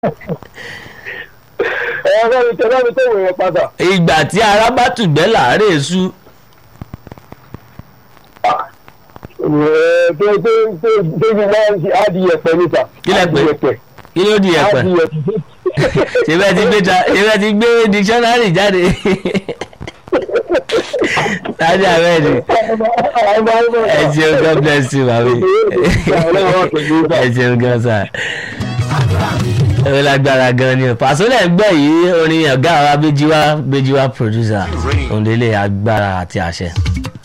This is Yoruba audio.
ẹ bá mi tẹ bá mi tẹ wòye padà. ìgbà tí ara bá tùgbẹ́ làárẹ̀ sú tó tó tó tó fi máa ń ṣe adìyẹ pẹ níta. Kí lẹ pè? adìyẹ pẹ. kí ló di ẹ̀pẹ̀ adìyẹ ṣe bẹ́ẹ̀ ti gbé ta- ṣe bẹ́ẹ̀ ti gbé dictionary jáde láti abẹ́ẹ̀dì ẹ ṣeun god bless you mami ẹ ṣeun gan sa ẹ lágbára gan ni o pàṣẹlẹ̀ gbọ́ yìí orin ọ̀gá wa Béjìwá Béjìwá producer òǹdílé agbára àti àṣẹ.